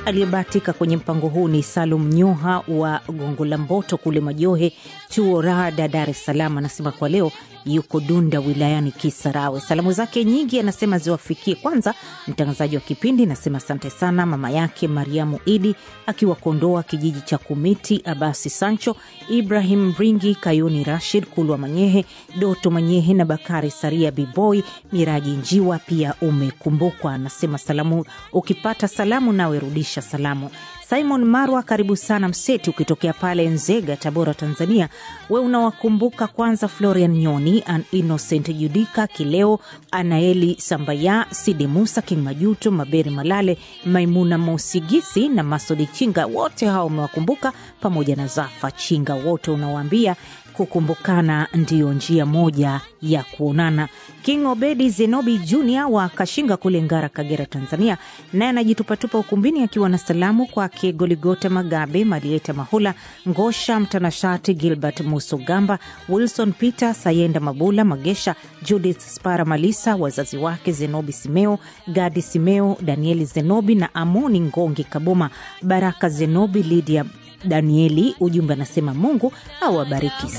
Aliyebahatika kwenye mpango huu ni Salum Nyoha wa Gongo la Mboto kule Majohe, chuo Rada, Dar es Salaam. Anasema kwa leo yuko Dunda wilayani Kisarawe. Salamu zake nyingi anasema ziwafikie kwanza mtangazaji wa kipindi, nasema asante sana, mama yake Mariamu Idi akiwa Kondoa kijiji cha Kumiti, Abasi Sancho, Ibrahim Ringi, Kayuni Rashid, Kulwa Manyehe, Doto Manyehe na Bakari Saria, Biboi Miraji Njiwa pia umekumbukwa. Anasema salamu, ukipata salamu nawe rudisha salamu. Simon Marwa, karibu sana Mseti, ukitokea pale Nzega, Tabora, Tanzania. We unawakumbuka kwanza Florian Nyoni, an Innocent Judika Kileo, Anaeli Sambaya, Sidi Musa, King Majuto, Maberi Malale, Maimuna Mosigisi na Masodi Chinga, wote hao umewakumbuka, pamoja na Zafa Chinga, wote unawaambia kukumbukana ndiyo njia moja ya kuonana. King Obedi Zenobi Jr wa Kashinga kule Ngara, Kagera, Tanzania, naye anajitupatupa ukumbini akiwa na salamu kwake Goligota Magabe, Malieta Mahula, Ngosha Mtanashati, Gilbert Musogamba, Wilson Peter Sayenda, Mabula Magesha, Judith Spara Malisa, wazazi wake Zenobi Simeo, Gadi Simeo, Danieli Zenobi na Amoni Ngongi Kaboma, Baraka Zenobi, Lydia Danieli. Ujumbe anasema Mungu awabariki